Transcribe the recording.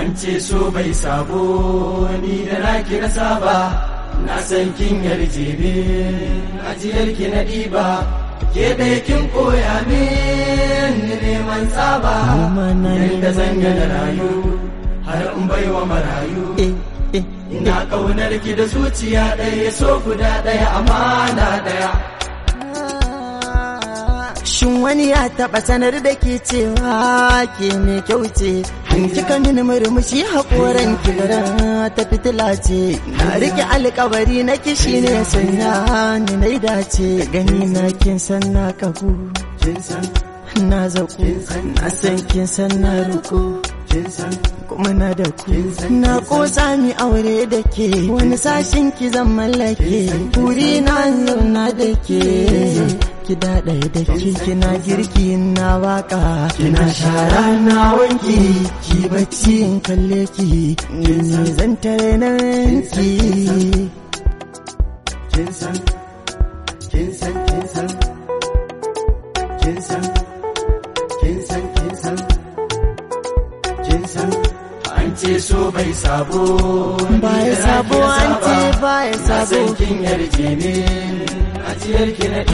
an ce so bai sabo ni da na kira saba na san kin yarje ne ajiyar ki na ɗiba ke ɗaya kin koya min neman tsaba yadda zan da rayu har in baiwa marayu ina ƙaunar ki da zuciya ɗaya so guda ɗaya amana ɗaya Shin wani ya taɓa sanar da ke cewa ke mai kyau ce, kika mini murmushi haƙoran kibira ta fitila ce, na rike alkawari na kishi ne sanya ni na dace gani na kin san na kagu. Na zaku, na san kin san na ruku. kuma na da ku na kosa mi aure da ke wani sashin ki zan mallake wuri na zauna da ke ki daɗa da ke kina girki na waka kina shara na wanki ki bacci in kalle ki ni ne zan tare na ki kin san kin san kin san kin san kin san kin san kin san an ce so bai sabo baya sabo an ce baya na sabo san kin yarje ne ajiyar ki na